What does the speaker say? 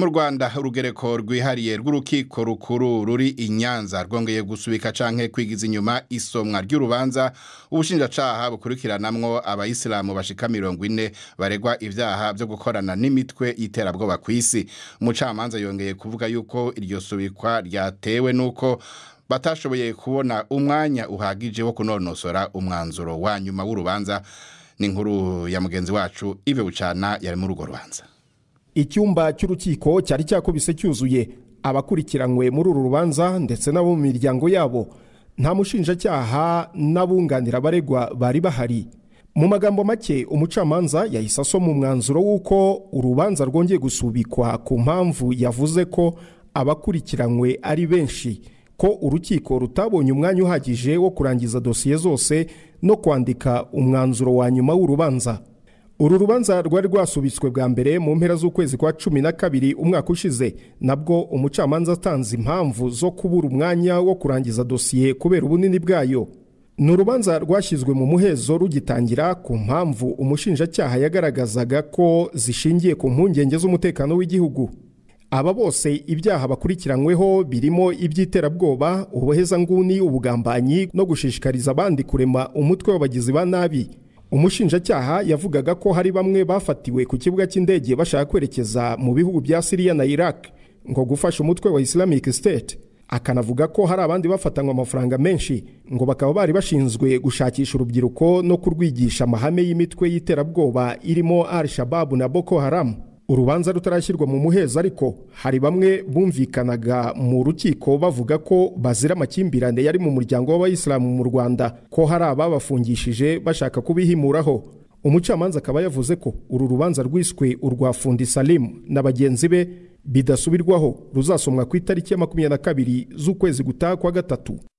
mu rwanda urugereko rwihariye rw'urukiko rukuru ruri i nyanza rwongeye gusubika canke kwigiza inyuma isomwa ry'urubanza ubushinjacaha bukurikiranamwo abayisilamu bashika mirongo ine baregwa ivyaha vyo gukorana n'imitwe y'iterabwoba kw'isi umucamanza yongeye kuvuga yuko iryo subikwa ryatewe n'uko batashoboye kubona umwanya uhagije wo kunonosora umwanzuro wa nyuma w'urubanza ni inkuru ya mugenzi wacu ive bucana yari muri urwo rubanza icyumba cy'urukiko cyari cyakubise cyuzuye abakurikiranywe muri uru rubanza ndetse n'abo mu miryango yabo nta mushinjacyaha n'abunganira abaregwa bari bahari mu magambo make umucamanza yahise asoma umwanzuro w'uko urubanza rwongeye gusubikwa ku mpamvu yavuze ko abakurikiranywe ari benshi ko urukiko rutabonye umwanya uhagije wo kurangiza dosiye zose no kwandika umwanzuro wa nyuma w'urubanza uru rubanza rwari rwasubitswe bwa mbere mu mpera z'ukwezi kwa cumi na kabiri umwaka ushize nabwo umucamanza atanze impamvu zo kubura umwanya wo kurangiza dosiye kubera ubunini bwayo ni urubanza rwashyizwe mu muhezo rugitangira ku mpamvu umushinjacyaha yagaragazaga ko zishingiye ku mpungenge z'umutekano w'igihugu aba bose ibyaha bakurikiranyweho birimo iby'iterabwoba ubuhezanguni ubugambanyi no gushishikariza abandi kurema umutwe w'abagizi ba nabi umushinjacyaha yavugaga ko hari bamwe bafatiwe ku kibuga cy'indege bashaka kwerekeza mu bihugu bya siriya na iraq ngo gufasha umutwe wa islamic state akanavuga ko hari abandi bafatanywe amafaranga menshi ngo bakaba bari bashinzwe gushakisha urubyiruko no kurwigisha amahame y'imitwe y'iterabwoba irimo al shababu na boko haram urubanza rutarashyirwa mu muhezo ariko hari bamwe bumvikanaga mu rukiko bavuga ko bazira amakimbirane yari mu muryango w'abayisilamu mu rwanda ko hari ababafungishije bashaka kubihimuraho umucamanza akaba yavuze ko uru rubanza rwiswe urwa fundi salimu na bagenzi be bidasubirwaho ruzasomwa ku itariki ya makumyabiri na kabiri z'ukwezi gutaha kwa gatatu